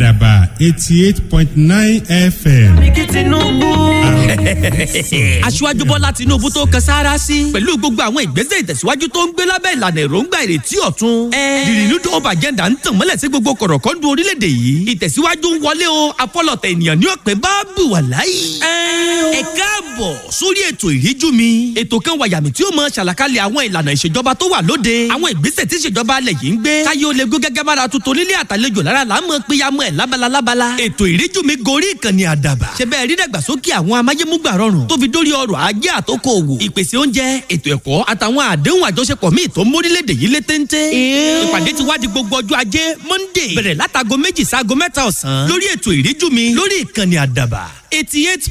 àdàbà eighty eight point nine fm. kí tinubu. aṣíwájú bọ́lá tinubu tó kan sára sí. pẹ̀lú gbogbo àwọn ìgbésẹ̀ ìtẹ̀síwájú tó ń gbé lábẹ́ ìlànà èròǹgbà ìrètí ọ̀tun. the renewed hope agenda ń tàn mọ́lẹ̀ sí gbogbo kọ̀rọ̀kọ́ndù orílẹ̀-èdè yìí. ìtẹ̀síwájú ń wọlé o afọlọ̀tẹ̀ ènìyàn ní ọ̀pẹ bá bù wà láyé. ẹ káàbọ̀ sórí ètò ìríjú mi. ètò kan wàyàmì tí ó mọ ṣàlàkalẹ̀ àwọn ìlànà ìṣèjọba tó wà lóde. àwọn ìgbésẹ̀ tí ìṣèjọba alẹ̀ yìí ń gbé. káyé ó lè gó gẹ́gẹ́ bára tuntun nílé àtàlejò lára là ń mọ péyàmọ́ ẹ̀ lábala lábala. ètò ìríjú mi gorí ìkànnì àdàbà. ṣe bẹ́ẹ̀ rí dàgbàsókè àwọn amáyémúgbà rọrùn tó fi dórí ọrọ̀ ajé àtòkò òwò. ìpèsè oúnjẹ ètò ẹ̀kọ́ àtàwọn àdéhùn àjọṣepọ̀ míì tó mórílẹ̀‐èdè yìí lé téńté. ìpàdé ti wá di gbogbo ọjọ́ ajé monday bẹ̀rẹ̀ látago méjì sáago mẹ́ta ọ̀sán lórí ètò ìríjú mi lórí ìkànnì àdàbà eighty eight